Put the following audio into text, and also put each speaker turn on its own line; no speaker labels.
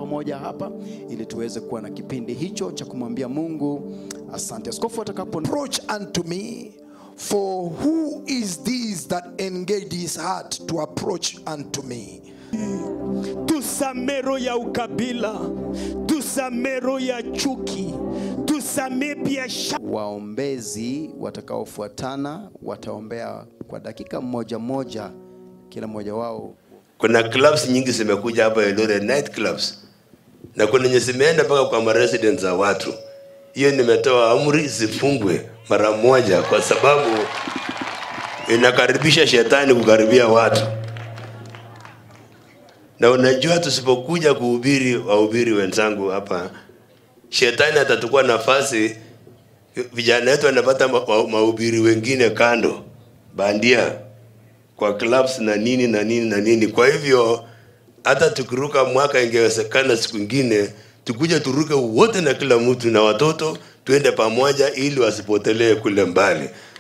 pamoja hapa ili tuweze kuwa na kipindi hicho cha kumwambia Mungu asante. Askofu atakapo
approach unto me. For who is this that engaged his heart to approach unto me?
tusamee roho ya ukabila, tusamee roho ya chuki, tusamee biashara.
waombezi watakaofuatana wataombea kwa dakika moja moja, kila mmoja wao
kuna clubs nyingi zimekuja hapa Eldoret, night clubs, na kuna yenye zimeenda mpaka kwa maresidents za watu. Hiyo nimetoa amri zifungwe mara moja, kwa sababu inakaribisha shetani kukaribia watu. Na unajua tusipokuja kuhubiri wahubiri wenzangu hapa, shetani atachukua nafasi, vijana wetu wanapata ma- ma- mahubiri wengine kando bandia kwa clubs na nini na nini na nini. Kwa hivyo hata tukiruka mwaka, ingewezekana siku ingine tukuje turuke wote na kila mtu na watoto, tuende pamoja ili wasipotelee kule mbali.